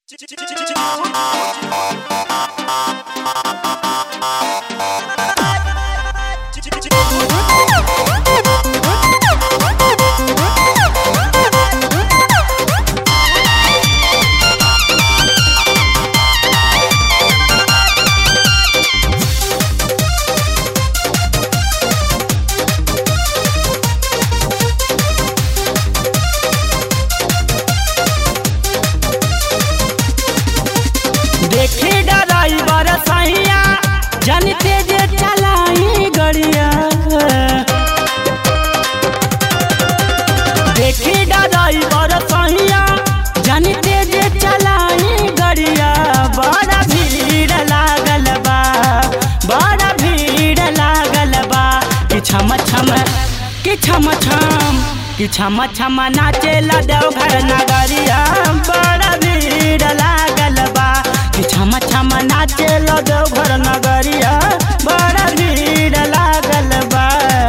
देखी ड्राइवर सैया जनते जे चलाई गड़िया देखी ड्राइवर सैया जनते जे चलाई गड़िया बड़ा भीड़ लागल बा बड़ा भीड़ लागल बा कि छम छम कि छम छम कि छम छम नाचेला देवघर नगरिया बड़ा भीड़ लागल बा कि छम छम नाचेला देवघर नगरिया बड़ा भीड़ लागल बा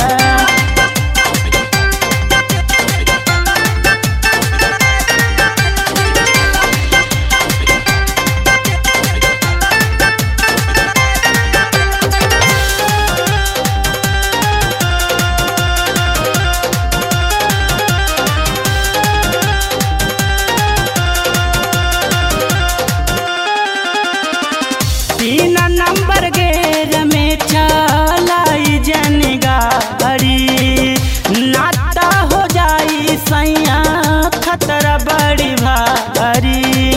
तीन नंबर गेर में चलाई जन गाड़ी नाता हो जाई सैया खतरा बड़ी भारी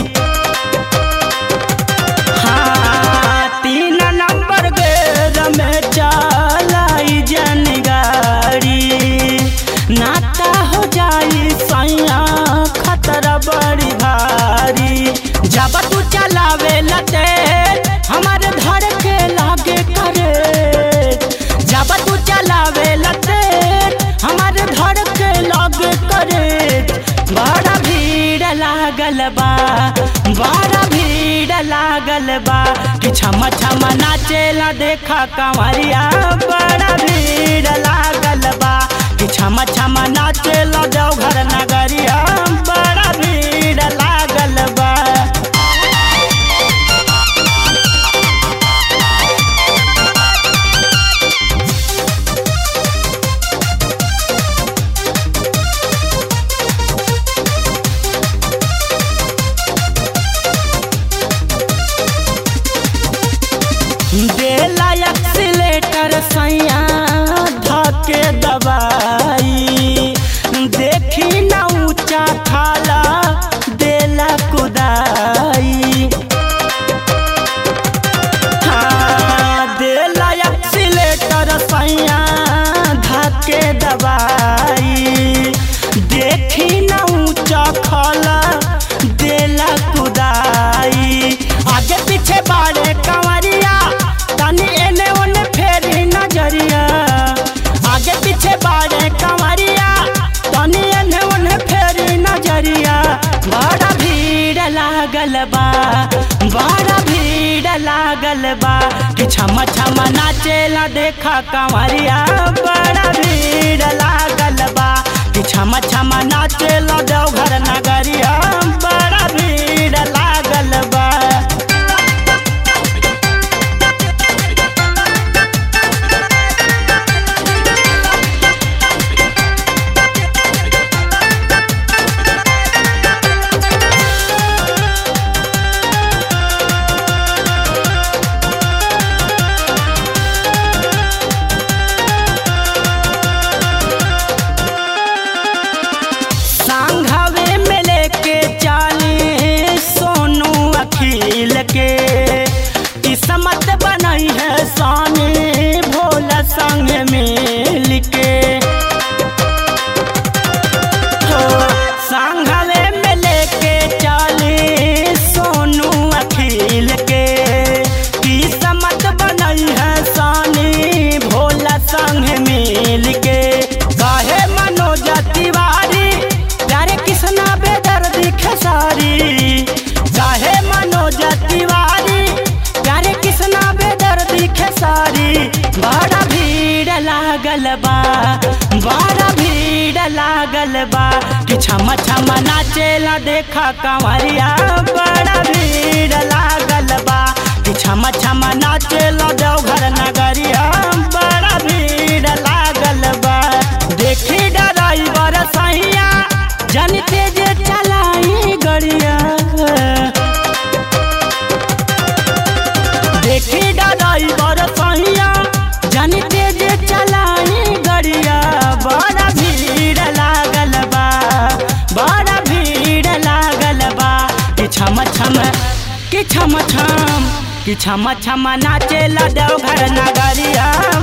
हाँ तीन नंबर गेर में चलाई जन गाड़ी नाता हो जाई सैया खतरा बड़ी भारी जब तू चलावे लते हमारे धर के लागे करे जब तू चलावे लते हमारे धर के लागे करे बड़ा भीड़ लागल बा बड़ा भीड़ लागल बा कि छम छम नाचेला देखा कंवरिया बड़ा भीड़ लागल बा कि छम छम नाचेला देवघर नगरिया बड़ा भीड़ लागल बा देला एक्सीलेटर सैया धके दबाई देखी न ऊंचा खाला देला कुदाई हाँ, देला एक्सीलेटर सैया धके दबाई देखी न ऊंचा खाला देला कुदाई आगे पीछे बाड़े कंवरिया तनी एने ओने फेरी नजरिया आगे पीछे बाड़े कंवरिया तनी एने ओने फेरी नजरिया बड़ा भीड़ लागल बा बड़ा भीड़ लागल बा कि छम छम नाचेला देखा कंवरिया बड़ा भीड़ लागल बा कि छम छम नाचेला देवघर नगरिया बड़ा भीड़ लागल बा सांघावे में लेके चाली सोनू अखिल के किस्मत बनाई है सानी भोला संग मिल के हो सांघावे में लेके चाली सोनू अखिल के किस्मत बनाई है सानी भोला संग मिल के काहे मनोज तिवारी प्यारे कृष्णा बेदर्दी खेसारी काहे मनोज तिवारी प्यारे कृष्णा बेदर्दी खेसारी बड़ा भीड़ लागल बा बड़ा भीड़ लागल बा कि छम छम नाचेला देखा कंवरिया बड़ा भीड़ छम छम नाचेला देवघर नगरिया बड़ा भीड़ लागल बा देखी डराइवर सैया जनते जे चलाई गड़िया देखी डराइवर सैया जनते जे चलाई गड़िया बड़ा भीड़ लागल बा बड़ा भीड़ लागल बा कि छम छम कि छम छम कि छम छम नाचेला देवघर नगरिया